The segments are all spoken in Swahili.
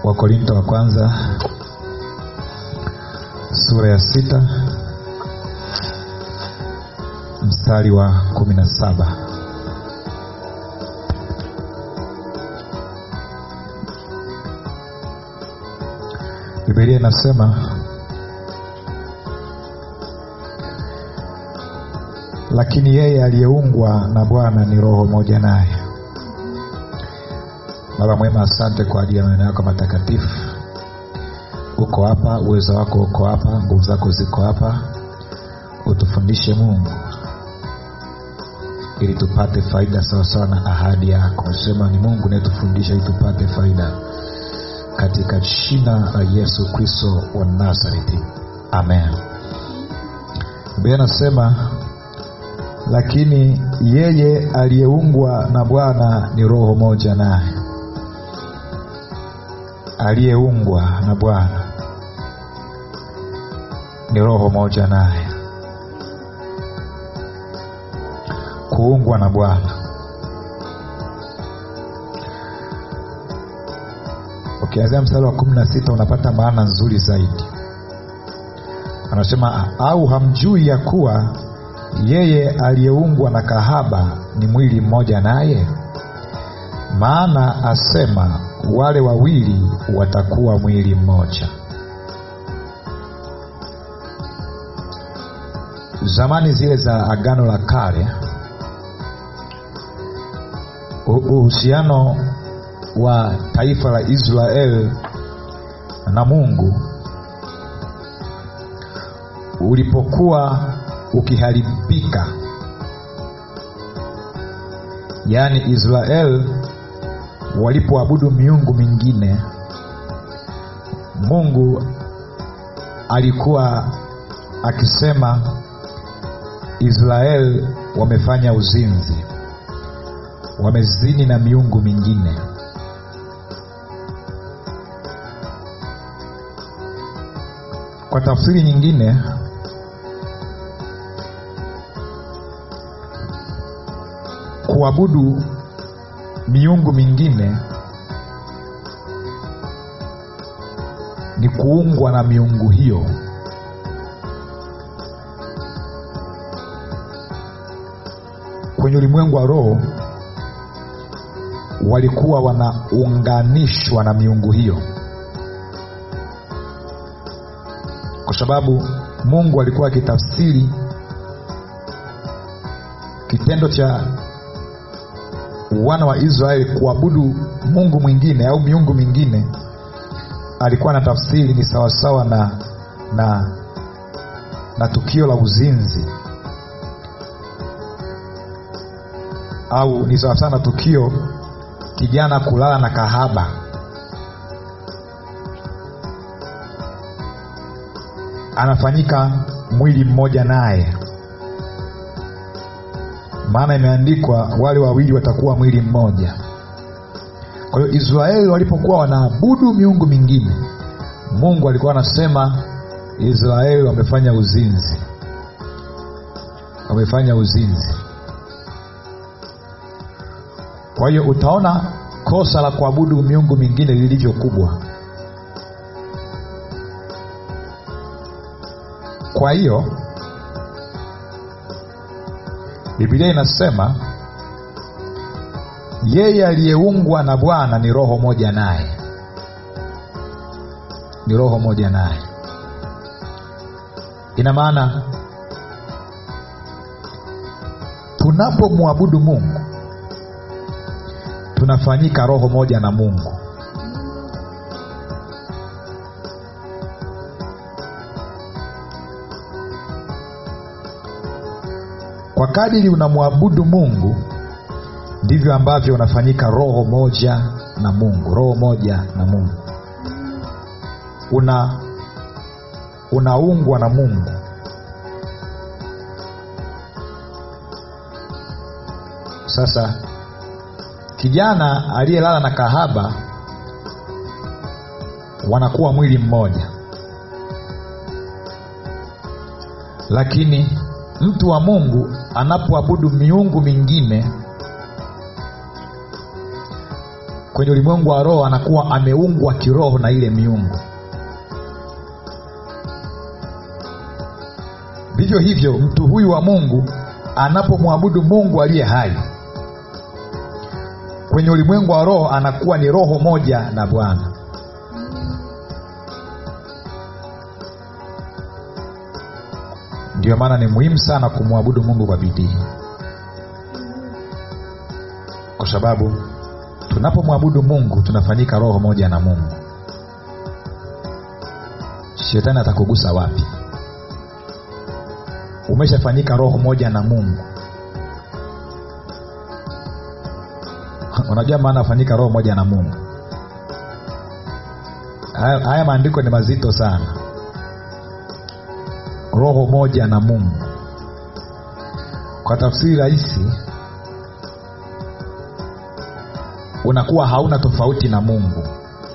wakorinto wa kwanza sura ya sita mstari wa kumi na saba bibilia inasema lakini yeye aliyeungwa na bwana ni roho moja naye baba mwema asante kwa ajili ya maneno yako matakatifu uko hapa uwezo wako uko hapa nguvu zako ziko hapa utufundishe mungu ili tupate faida sawasawa na ahadi yako sema ni mungu nayetufundisha ili tupate faida katika jina la yesu kristo wa nazareti amen biblia anasema lakini yeye aliyeungwa na bwana ni roho moja naye aliyeungwa na bwana ni roho moja naye kuungwa na bwana ukianzia mstari wa kumi na sita unapata maana nzuri zaidi anasema au hamjui ya kuwa yeye aliyeungwa na kahaba ni mwili mmoja naye maana asema wale wawili watakuwa mwili mmoja zamani zile za agano la kale uhusiano wa taifa la israel na mungu ulipokuwa ukiharibika yaani israel walipoabudu miungu mingine mungu alikuwa akisema israel wamefanya uzinzi wamezini na miungu mingine kwa tafsiri nyingine kuabudu miungu mingine ni kuungwa na miungu hiyo kwenye ulimwengu wa roho walikuwa wanaunganishwa na miungu hiyo kwa sababu mungu alikuwa akitafsiri kitendo cha wana wa israeli kuabudu mungu mwingine au miungu mingine alikuwa na tafsiri ni sawasawa na na na tukio la uzinzi au ni sawasawa na tukio kijana kulala na kahaba anafanyika mwili mmoja naye maana imeandikwa wale wawili watakuwa mwili mmoja kwa hiyo israeli walipokuwa wanaabudu miungu mingine mungu alikuwa anasema israeli wamefanya uzinzi wamefanya uzinzi kwa hiyo utaona kosa la kuabudu miungu mingine lilivyo kubwa kwa hiyo bibilia inasema yeye aliyeungwa na bwana ni roho moja naye ni roho moja naye ina maana tunapomwabudu mungu tunafanyika roho moja na mungu kwa kadiri unamwabudu mungu ndivyo ambavyo unafanyika roho moja na mungu roho moja na mungu una unaungwa na mungu sasa kijana aliyelala na kahaba wanakuwa mwili mmoja lakini mtu wa mungu anapoabudu miungu mingine kwenye ulimwengu wa roho anakuwa ameungwa kiroho na ile miungu vivyo hivyo mtu huyu wa mungu anapomwabudu mungu aliye hai kwenye ulimwengu wa roho anakuwa ni roho moja na bwana ndiyo maana ni muhimu sana kumwabudu mungu kwa bidii kwa sababu tunapomwabudu mungu tunafanyika roho moja na mungu shetani atakugusa wapi umeshafanyika roho moja na mungu unajua maana afanyika roho moja na mungu haya, haya maandiko ni mazito sana roho moja na mungu kwa tafsiri rahisi unakuwa hauna tofauti na mungu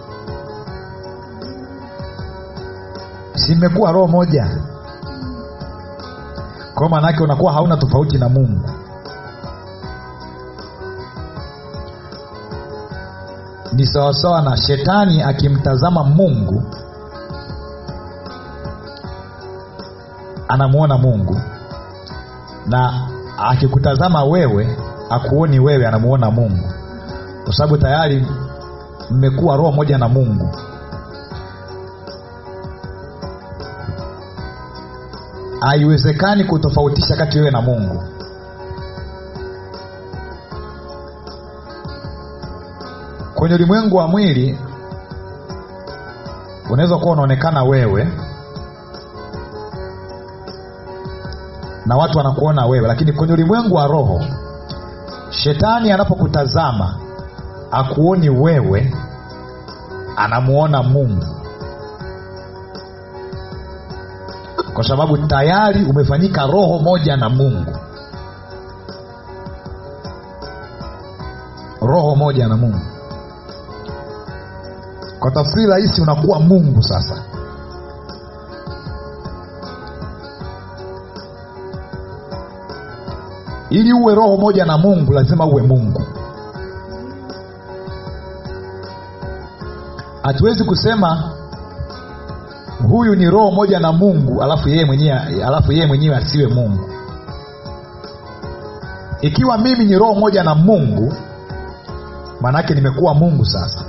simekuwa roho moja kwa maanaake unakuwa hauna tofauti na mungu ni sawasawa na shetani akimtazama mungu anamwona mungu na akikutazama wewe akuoni wewe anamuona mungu kwa sababu tayari mmekuwa roho moja na mungu haiwezekani kutofautisha kati wewe na mungu kwenye ulimwengu wa mwili unaweza kuwa unaonekana wewe na watu wanakuona wewe lakini kwenye ulimwengu wa roho shetani anapokutazama akuoni wewe anamuona mungu kwa sababu tayari umefanyika roho moja na mungu roho moja na mungu kwa tafsiri rahisi unakuwa mungu sasa ili uwe roho moja na mungu lazima uwe mungu hatuwezi kusema huyu ni roho moja na mungu alafu yeye mwenyewe alafu yeye mwenyewe asiwe mungu ikiwa mimi ni roho moja na mungu maanaake nimekuwa mungu sasa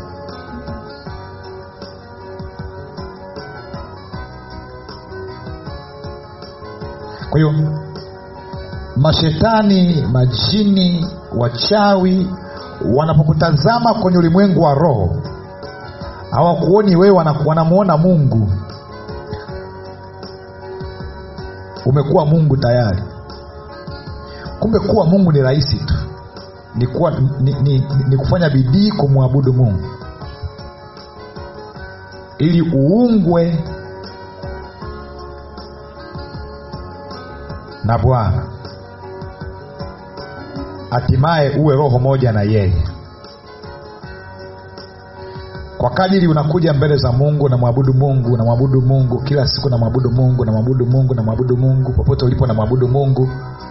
kwa hiyo mashetani majini wachawi wanapokutazama kwenye ulimwengu wa roho hawakuoni wewe wanamuona mungu umekuwa mungu tayari kumbe kuwa mungu ni rahisi tu ni, kuwa, ni, ni, ni, ni kufanya bidii kumwabudu mungu ili uungwe na bwana hatimaye uwe roho moja na yeye kwa kadiri unakuja mbele za mungu namwabudu mungu namwabudu mungu kila siku namwabudu mungu namwabudu mungu namwabudu mungu popote ulipo namwabudu mungu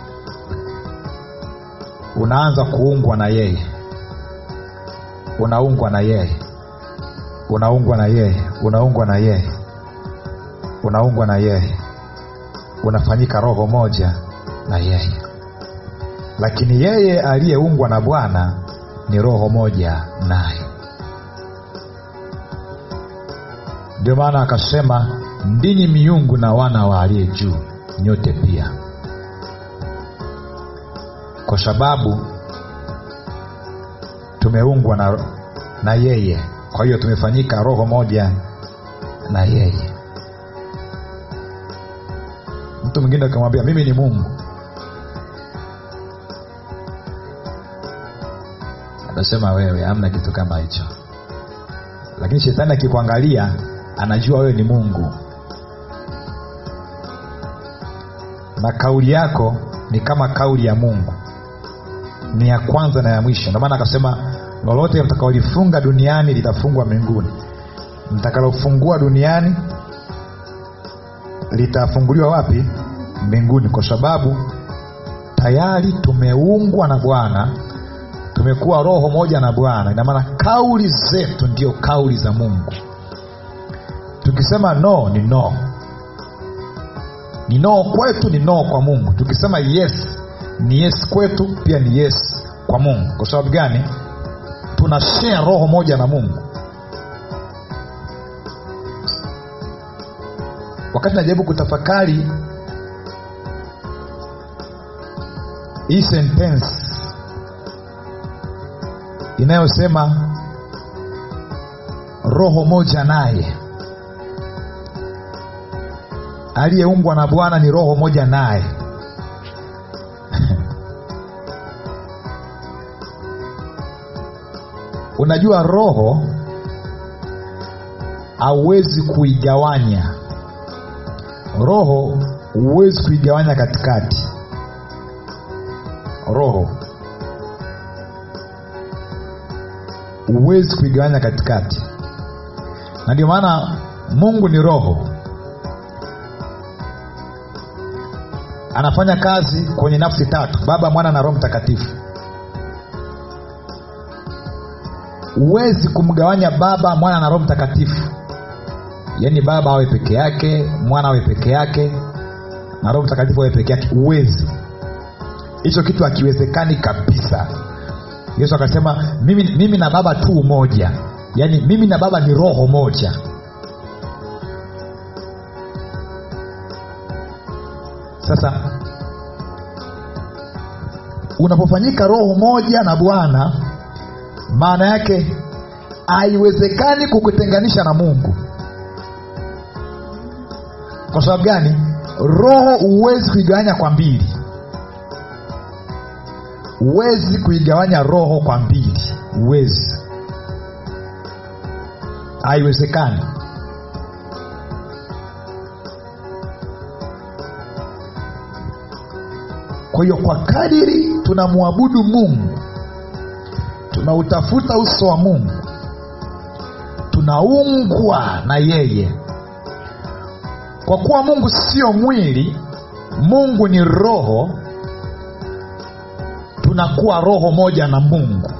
unaanza kuungwa na yeye unaungwa na yeye unaungwa na yeye unaungwa na yeye unaungwa na yeye unafanyika roho moja na yeye lakini yeye aliyeungwa na bwana ni roho moja naye ndio maana akasema ndini miungu na wana wa aliye juu nyote pia kwa sababu tumeungwa na, na yeye kwa hiyo tumefanyika roho moja na yeye mtu mwingine ukimwambia mimi ni mungu atasema wewe amna kitu kama hicho lakini shetani akikuangalia anajua wewe ni mungu na kauli yako ni kama kauli ya mungu ni ya kwanza na ya mwisho ndio maana akasema lolote mtakaolifunga duniani litafungwa mbinguni mtakalofungua duniani litafunguliwa wapi mbinguni kwa sababu tayari tumeungwa na bwana tumekuwa roho moja na bwana ina maana kauli zetu ndio kauli za mungu tukisema no ni no ni no kwetu ni no kwa mungu tukisema yes ni yes kwetu pia ni yes kwa mungu kwa sababu gani tuna share roho moja na mungu wakati najaribu kutafakari hii sentence inayosema roho moja naye aliyeumbwa na bwana ni roho moja naye unajua roho hauwezi kuigawanya roho huwezi kuigawanya katikati roho huwezi kuigawanya katikati na ndio maana mungu ni roho anafanya kazi kwenye nafsi tatu baba mwana na roho mtakatifu huwezi kumgawanya baba mwana na roho mtakatifu yaani baba awe peke yake mwana awe peke yake na roho mtakatifu awe peke yake huwezi hicho kitu hakiwezekani kabisa yesu akasema mimi, mimi na baba tu moja yaani mimi na baba ni roho moja sasa unapofanyika roho moja na bwana maana yake haiwezekani kukutenganisha na mungu kwa sababu gani roho huwezi kuigawanya kwa mbili huwezi kuigawanya roho kwa mbili huwezi haiwezekani kwa hiyo kwa kadiri tunamwabudu mungu tunautafuta uso wa mungu tunaungwa na yeye kwa kuwa mungu sio mwili mungu ni roho tunakuwa roho moja na mungu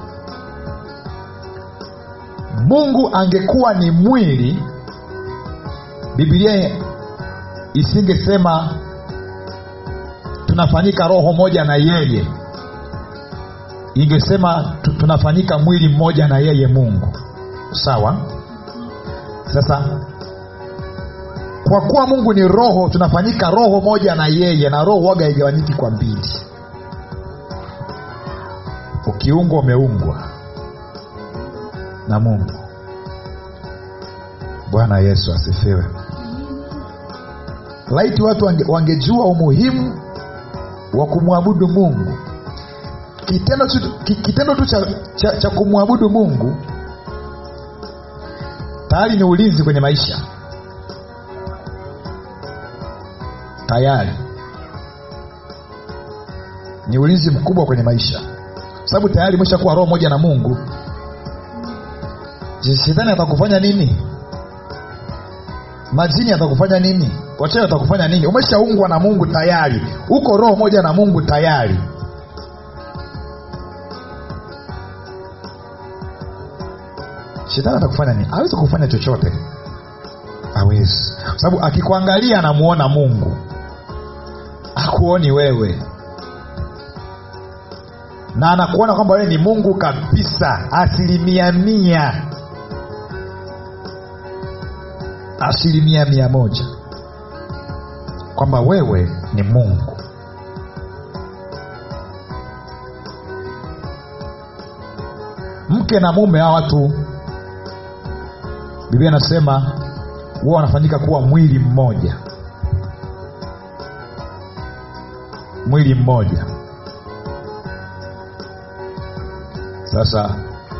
mungu angekuwa ni mwili bibilia isingesema tunafanyika roho moja na yeye ingesema tu- tunafanyika mwili mmoja na yeye mungu sawa sasa kwa kuwa mungu ni roho tunafanyika roho moja na yeye na roho waga haigawanyiki kwa mbili ukiungwa umeungwa na mungu bwana yesu asifiwe laiti watu wange, wangejua umuhimu wa kumwabudu mungu kitendo tu, ki- kitendo tu cha, cha, cha kumwabudu mungu tayari ni ulinzi kwenye maisha tayari ni ulinzi mkubwa kwenye maisha sababu tayari umeshakuwa roho moja na mungu Je, shetani atakufanya nini majini atakufanya nini wachawi atakufanya nini umeshaungwa na mungu tayari uko roho moja na mungu tayari shetani atakufanya nini awezi kufanya chochote awezi sababu akikuangalia anamuona mungu akuoni wewe na anakuona kwamba wewe ni mungu kabisa asilimia mia asilimia mia moja kwamba wewe ni mungu mke na mume hawa watu biblia inasema huwa wanafanyika kuwa mwili mmoja mwili mmoja sasa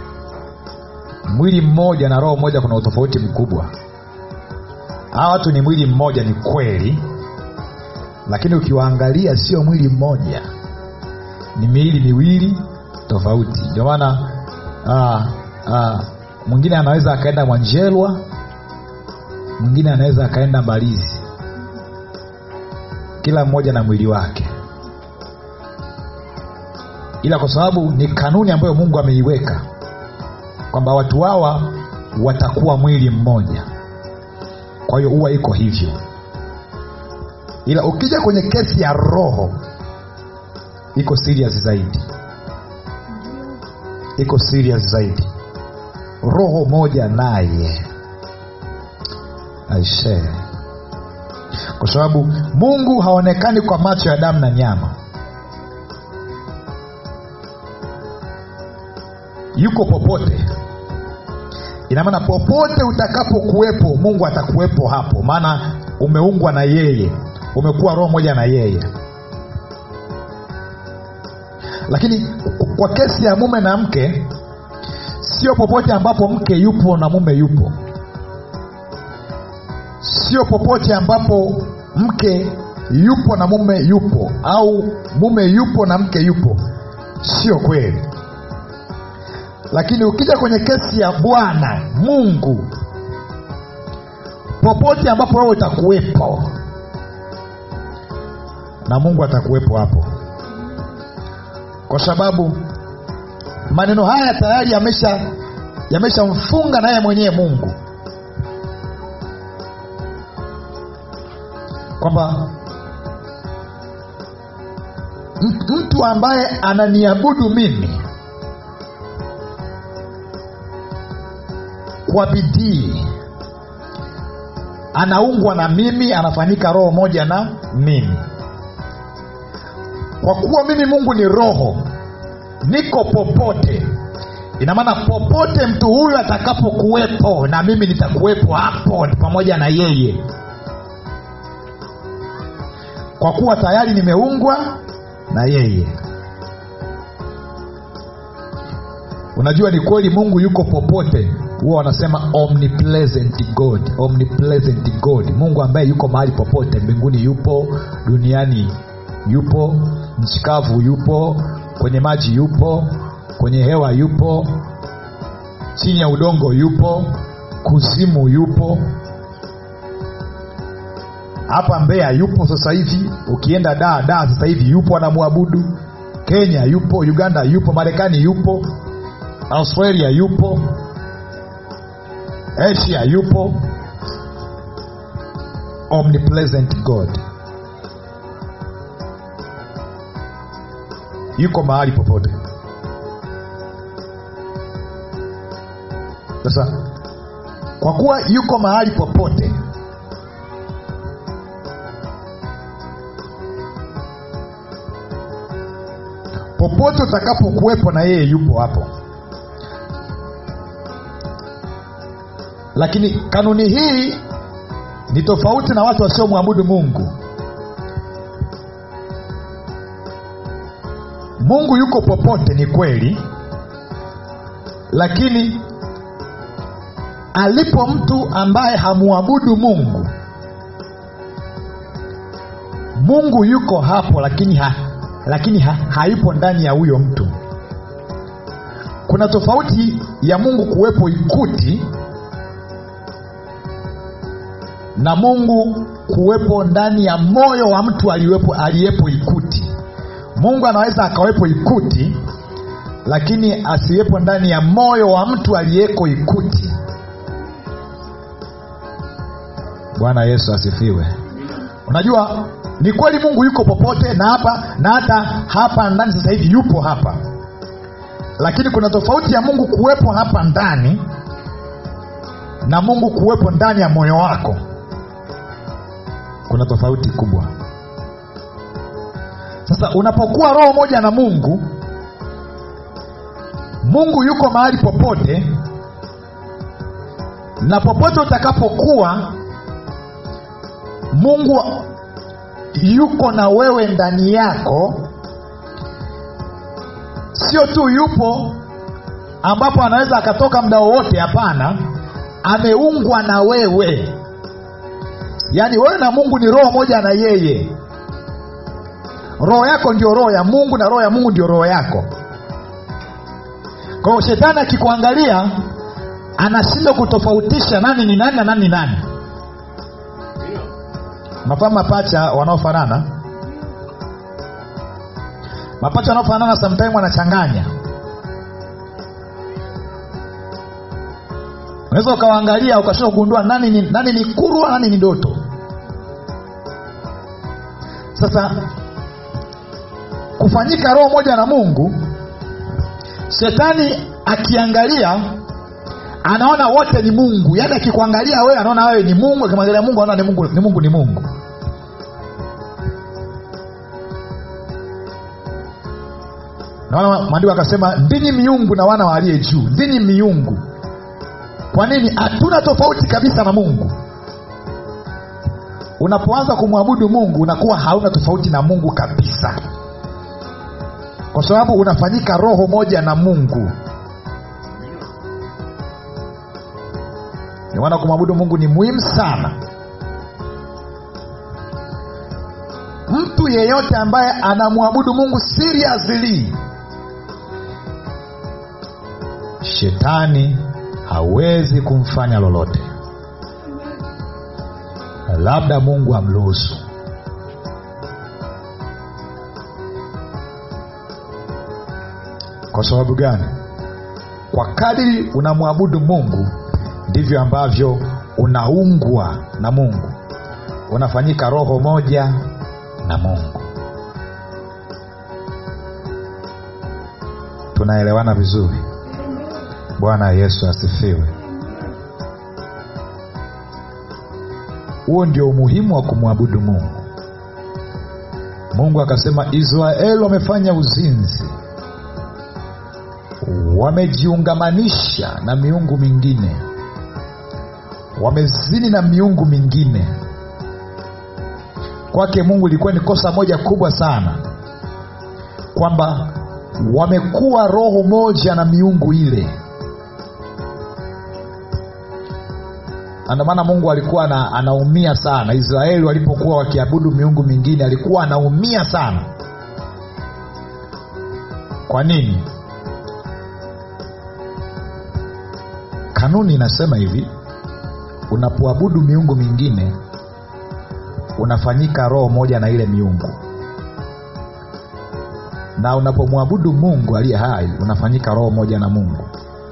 mwili mmoja na roho moja kuna utofauti mkubwa hawa watu ni mwili mmoja ni kweli lakini ukiwaangalia sio mwili mmoja ni miili miwili tofauti ndio maana ah, ah, mwingine anaweza akaenda mwanjelwa mwingine anaweza akaenda mbalizi kila mmoja na mwili wake ila kwa sababu ni kanuni ambayo mungu ameiweka kwamba watu hawa watakuwa mwili mmoja kwa hiyo huwa iko hivyo ila ukija kwenye kesi ya roho iko serious zaidi iko serious zaidi roho moja naye aisee kwa sababu mungu haonekani kwa macho ya damu na nyama yuko popote ina maana popote utakapokuwepo mungu atakuwepo hapo maana umeungwa na yeye umekuwa roho moja na yeye lakini kwa kesi ya mume na mke sio popote ambapo mke yupo na mume yupo sio popote ambapo mke yupo na mume yupo au mume yupo na mke yupo sio kweli lakini ukija kwenye kesi ya bwana mungu popote ambapo wewe utakuwepo na mungu atakuwepo hapo kwa sababu maneno haya tayari yamesha yameshamfunga naye mwenyewe mungu kwamba mtu ambaye ananiabudu mimi kwa bidii anaungwa na mimi anafanyika roho moja na mimi kwa kuwa mimi mungu ni roho niko popote ina maana popote mtu huyu atakapokuwepo na mimi nitakuwepo hapo pamoja na yeye kwa kuwa tayari nimeungwa na yeye unajua ni kweli mungu yuko popote huwa wanasema omnipresent god omnipresent god mungu ambaye yuko mahali popote mbinguni yupo duniani yupo nchikavu yupo kwenye maji yupo kwenye hewa yupo chini ya udongo yupo kuzimu yupo hapa mbeya yupo sasa hivi ukienda daa daa sasa hivi yupo anamwabudu kenya yupo uganda yupo marekani yupo australia yupo asia yupo omnipresent god yuko mahali popote sasa kwa kuwa yuko mahali popote popote utakapokuwepo na yeye yupo hapo lakini kanuni hii ni tofauti na watu wasiomwabudu mungu mungu yuko popote ni kweli lakini alipo mtu ambaye hamwabudu mungu mungu yuko hapo lakini ha, lakini ha, hayupo ndani ya huyo mtu kuna tofauti ya mungu kuwepo ikuti na mungu kuwepo ndani ya moyo wa mtu aliyepo, aliyepo ikuti mungu anaweza akawepo ikuti lakini asiwepo ndani ya moyo wa mtu aliyeko ikuti bwana yesu asifiwe unajua ni kweli mungu yuko popote na hapa na hata hapa ndani sasa hivi yupo hapa lakini kuna tofauti ya mungu kuwepo hapa ndani na mungu kuwepo ndani ya moyo wako kuna tofauti kubwa sasa unapokuwa roho moja na mungu mungu yuko mahali popote na popote utakapokuwa mungu yuko na wewe ndani yako sio tu yupo ambapo anaweza akatoka muda wowote hapana ameungwa na wewe yaani wewe na mungu ni roho moja na yeye roho yako ndio roho ya mungu na roho ya mungu ndio roho yako kwa hiyo shetani akikuangalia anashindwa kutofautisha nani ni nani na nani ni nani unafahamu mapacha wanaofanana mapacha wanaofanana sometime wanachanganya unaweza ukawaangalia ukashindwa kugundua nani ni, nani ni kurwa nani ni doto sasa kufanyika roho moja na mungu shetani akiangalia anaona wote ni mungu yaani akikuangalia wewe anaona wewe ni mungu akimwangalia mungu anaona ni mungu ni mungu ni mungu naona maandiko akasema ndinyi miungu na wana wa aliye juu ndinyi miungu kwa nini hatuna tofauti kabisa na mungu unapoanza kumwabudu mungu unakuwa hauna tofauti na mungu kabisa kwa sababu unafanyika roho moja na mungu ndio maana kumwabudu mungu ni muhimu sana mtu yeyote ambaye anamwabudu mungu seriously shetani hawezi kumfanya lolote labda mungu amruhusu kwa sababu gani kwa kadiri unamwabudu mungu ndivyo ambavyo unaungwa na mungu unafanyika roho moja na mungu tunaelewana vizuri bwana yesu asifiwe huo ndio umuhimu wa kumwabudu mungu mungu akasema israeli wamefanya uzinzi wamejiungamanisha na miungu mingine wamezini na miungu mingine kwake mungu ilikuwa ni kosa moja kubwa sana kwamba wamekuwa roho moja na miungu ile ndio maana mungu alikuwa ana, anaumia sana israeli walipokuwa wakiabudu miungu mingine alikuwa anaumia sana kwa nini kanuni inasema hivi unapoabudu miungu mingine unafanyika roho moja na ile miungu na unapomwabudu mungu aliye hai unafanyika roho moja na mungu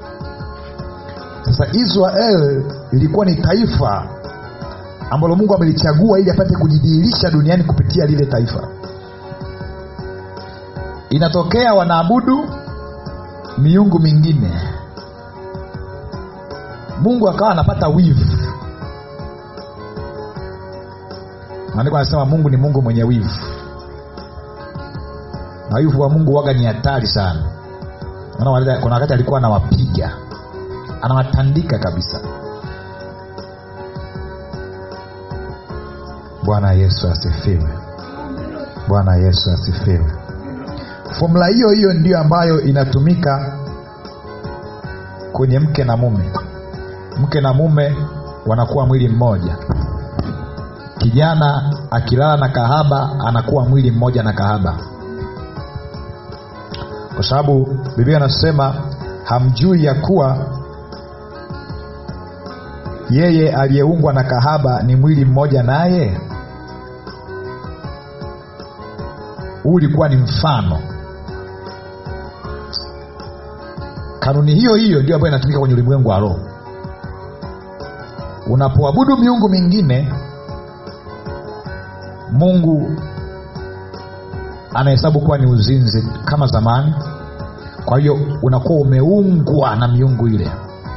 sasa israel ilikuwa ni taifa ambalo mungu amelichagua ili apate kujidhihirisha duniani kupitia lile taifa inatokea wanaabudu miungu mingine mungu akawa anapata wivu maandiko anasema mungu ni mungu mwenye wivu na wivu wa mungu waga ni hatari sana Unaona, kuna wakati alikuwa anawapiga anawatandika kabisa bwana yesu asifiwe bwana yesu asifiwe fomula hiyo hiyo ndiyo ambayo inatumika kwenye mke na mume mke na mume wanakuwa mwili mmoja kijana akilala na kahaba anakuwa mwili mmoja na kahaba kwa sababu biblia anasema hamjui ya kuwa yeye aliyeungwa na kahaba ni mwili mmoja naye huu ulikuwa ni mfano kanuni hiyo hiyo ndio ambayo inatumika kwenye ulimwengu wa roho unapoabudu miungu mingine mungu anahesabu kuwa ni uzinzi kama zamani kwa hiyo unakuwa umeungwa na miungu ile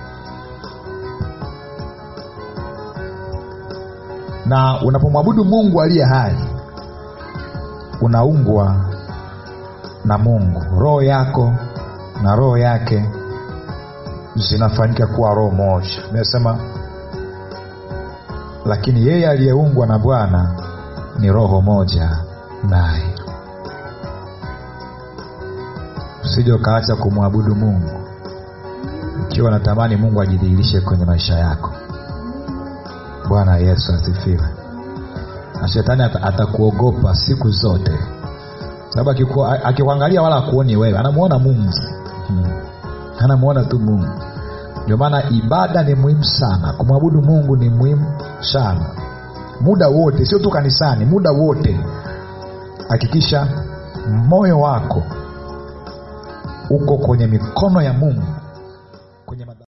na unapomwabudu mungu aliye hai unaungwa na mungu roho yako na roho yake zinafanyika kuwa roho moja imesema lakini yeye aliyeungwa na bwana ni roho moja naye usije ukaacha kumwabudu mungu ukiwa natamani mungu ajidhihirishe kwenye maisha yako bwana yesu asifiwe na shetani atakuogopa ata siku zote sababu akikuangalia wala akuoni wewe anamuona mungu hmm. anamuona tu mungu ndio maana ibada ni muhimu sana kumwabudu mungu ni muhimu sana muda wote sio tu kanisani muda wote hakikisha moyo wako uko kwenye mikono ya mungu kwenye madha-